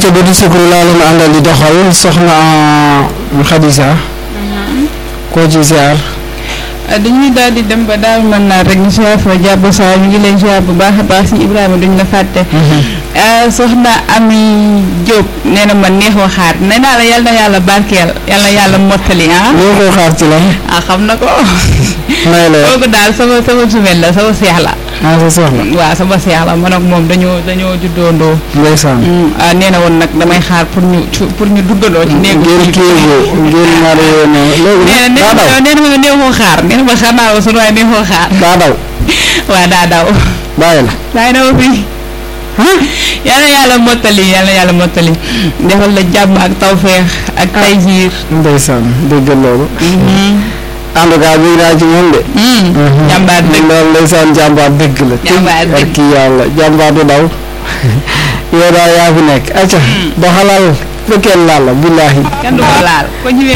ayca ba di sukru laa leen àndal di doxal soxna Khadija koo ci ziar dañuy daal di dem ba daal mën naa rek ñu ziar fa jàpp saa ñu ngi lay ziar bu baax a baax si Ibrahima duñ la fàtte. soxna Ami Diop nee na ma neex waxaat nee naa la yal na yàlla barkeel yal na yàlla mottali ah. ñoo ko xaar ci lan ah xam na ko. may la kooku daal sama sama sumel la sama seex la. ah sa soxla waaw sama seex la man ak moom dañoo dañoo juddoondoo. ndeysaan ah nee na woon nag damay xaar pour ñu pour ñu duggandoo ci néegu. ngeen kii ngeen ñaari yoon léegi nee na daa daw nee na ma neexoo xaar nee na ma xaar naa la sunu waaye neexoo xaar. daa daw waaw daa daw. bàyyi la bàyyi na ma fii. yàlla yàlla mottali yàlla yàlla mottali defal la jàmm ak tawféex ak taysiir. ndeysaan dégg loolu en tout cas bii naa ci ñoom de jàmbaar dëgg loolu ndeysaan jàmbaar dëgg la Jàmbaar dëgg. ak kii yàlla jàmbaar du daw yow daal yaa fi nekk acca doxalal fekkee laal la billaahi kenn du ko laal ko ñëwee